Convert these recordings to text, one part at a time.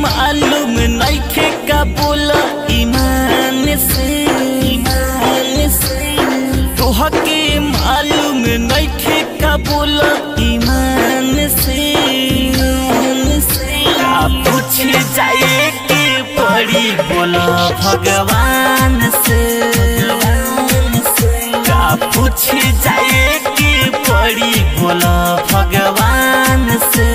मालूम नइखे का बोला ईमान से ईमान से तोहके मालूम नइखे का बोला ईमान से ईमान से का पूछ जाए के पड़ी बोला भगवान से का पूछ जाए के पड़ी बोला भगवान से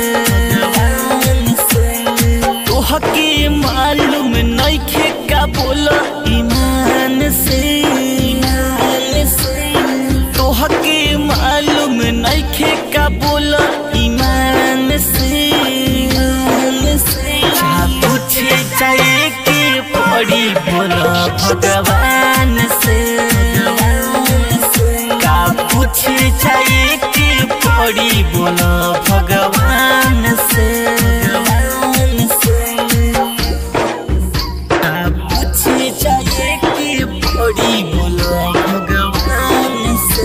तोहके मालूम नइखे का बोला ईमान से ईमान से तोहके मालूम नइखे का बोला ईमान से ईमान से जा पूछे जाए के पड़ी बोला भगवान से का पूछे जाए के पड़ी बोला भगवान से का पूछे जाए के पड़ी बोला भगवान से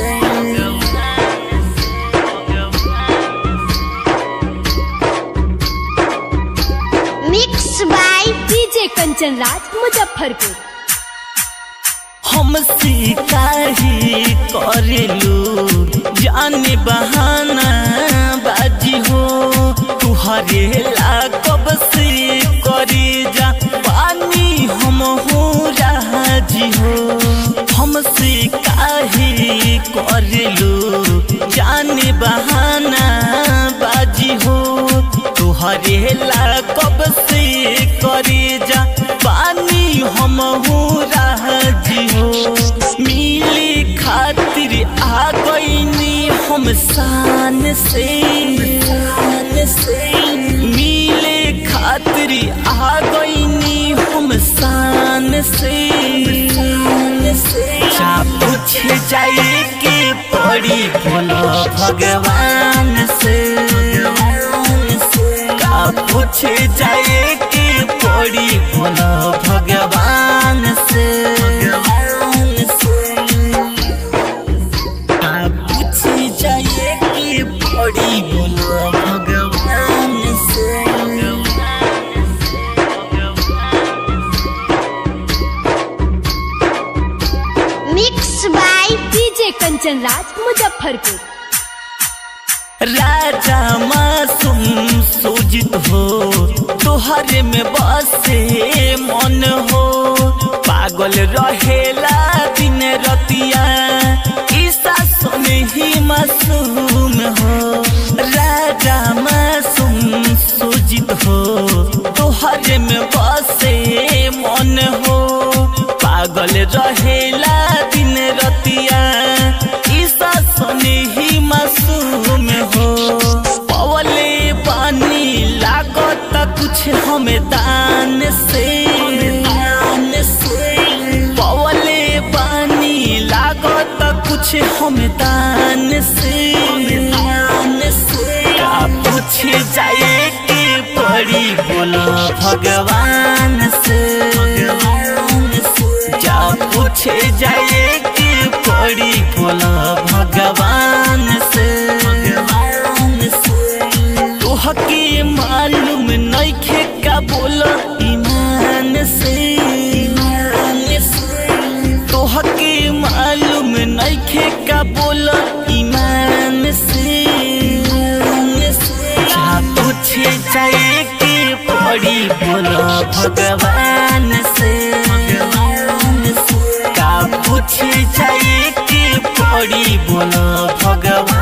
mix by DJ Kanchan Raj Muzaffarpur हमसे काहे करेलू जाने बहाना बाजी हो तुहरे ला कब से करे जा पानी हम हो राजी हो हमसे काहे करेलू जाने बहाना बाजी हो तुहरे ला कब से करे जा पानी हम हो राजी हो मिले खातिर आ गईनी हम शान से शान से मिले खातिर आ गईनी हम शान से शान से जा पूछ जाए के पड़ी बोलो भगवान से का पूछ जाए के पड़ी बोलो भगवान से का पूछ जाए के पड़ी बोलो भगवान से mix by DJ Kanchan Raj Muzaffarpur राजा मासूम सूजित हो तोहरे में बसे मन हो पागल रहेला दिन रतिया ईसा सुने ही मासूम हो राजा मासूम सूजित हो तोहरे में बसे मन हो पागल रहेला दिन रतिया ईसा सुने ही मासूम हो पवले पानी लागत कुछ हमें दान से दान से पवले पानी लागत कुछ हमें दान से दान से का पूछ जाए के पड़ी बोला भगवान से जा पूछे जाए के पड़ी बोला भगवान से तोहके मालूम नइखे का बोला ईमान से ईमान से तोहके मालूम नइखे का बोला ईमान से ईमान से जा पूछे जाए के पड़ी बोला भगवान से का पूछे जाए के पड़ी बोला भगवान